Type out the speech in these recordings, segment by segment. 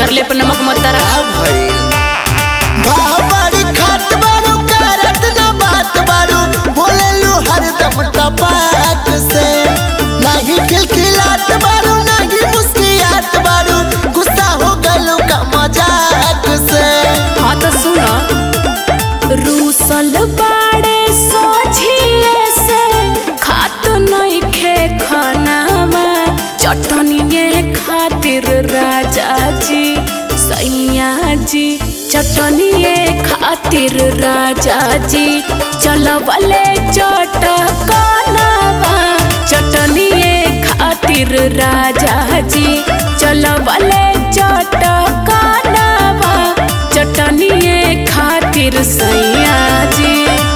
जरले पर नमक मत दरा का भइल बाबरी खात बारू करत ना बात बारू बोलेलू हरदम टपाक से नहीं खिलखिलात बारू नहीं मुस्कियात बारू गुस्सा हो गलू का मजाक से हाँ तो सुनो रूसल बाड़े सोझिए से खात नहीं खे खानामा चटनिए खातिर राजा जी सैया जी चटनिए खातिर राजा जी चलवले चटकनवा चटनिए खातिर राजा जी चलवले चटकनवा चटनिए खातिर सैया जी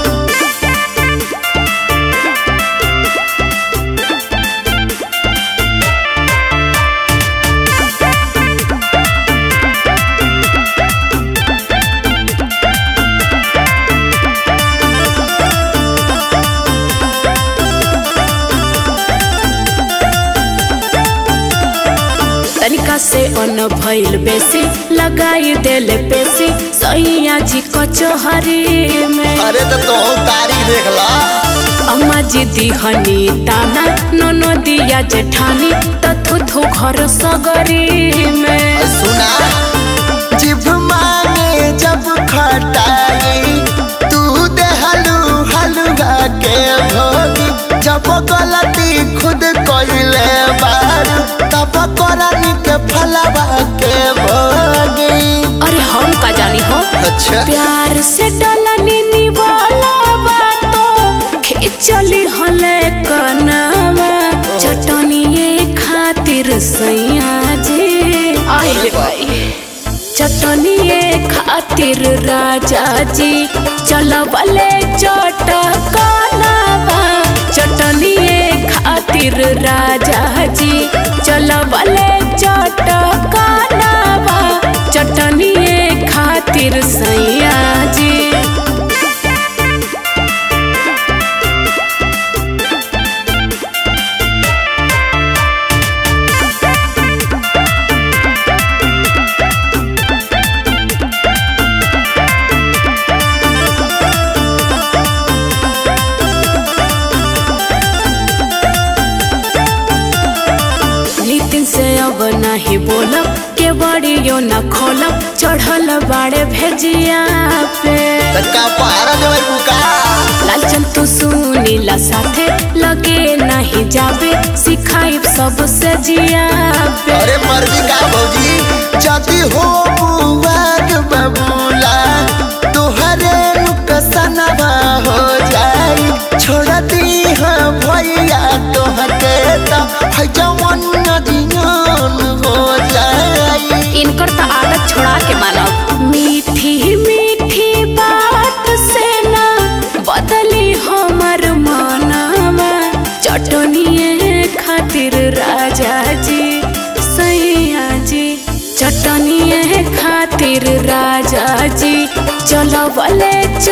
तनिका से अन भइल बेसी लगाई देले पेसी सैया जी कचहरी में अरे तो तो तारी देख ला अम्मा जी दिहनी ताना ननो दिया जेठानी तथु थु घर सगरी में सुना जिभ मांगे जब खटाई तू दे हलू हलुआ के भोगी जब गलती खुद कइले बारू तब करनी के फलवा के भोगी अरे हम का जानी हो अच्छा प्यार से डलनी निवाला बातो खिचली हले कनावा चटनिए खातिर सैया जी आई रे भाई चटनिए खातिर राजा जी चलवले चटकनावा चटनिए खातिर राजा जी चलवले चटकनावा चटनिए खातिर सैया जी नितिन से अब नहीं बोलब के बड़ियो न खोलब चढ़ल बाड़े भेजिया पे तक्का पारा देवे बुका लालचन तू सुनीला साथे लगे नहीं जाबे सिखाई सबसे जिया पे अरे मर्जी का भौजी जदी हो बुआग बबूला तोहरे नुकसनवा हो जाई छोड़ दी है भैया तोहके त है जवन नदियान हो जाई इनकर तो आदत छोड़ा के मानब मीठी मीठी बात से ना बदली हमर मानवा चटनिए खातिर राजा जी सैया जी चटनिए खातिर राजा जी चलवले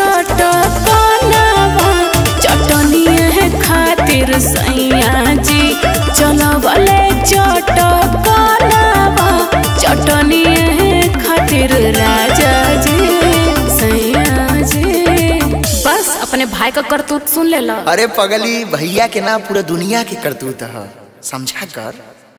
चटकनवा चटनिए खातिर सैया जी चलवले चटकनवा चटनिए खातिर राजा जी सैया जी बस अपने भाई का करतूत सुन ले लो अरे पगली भैया के ना पूरा दुनिया के करतूत ह समझा कर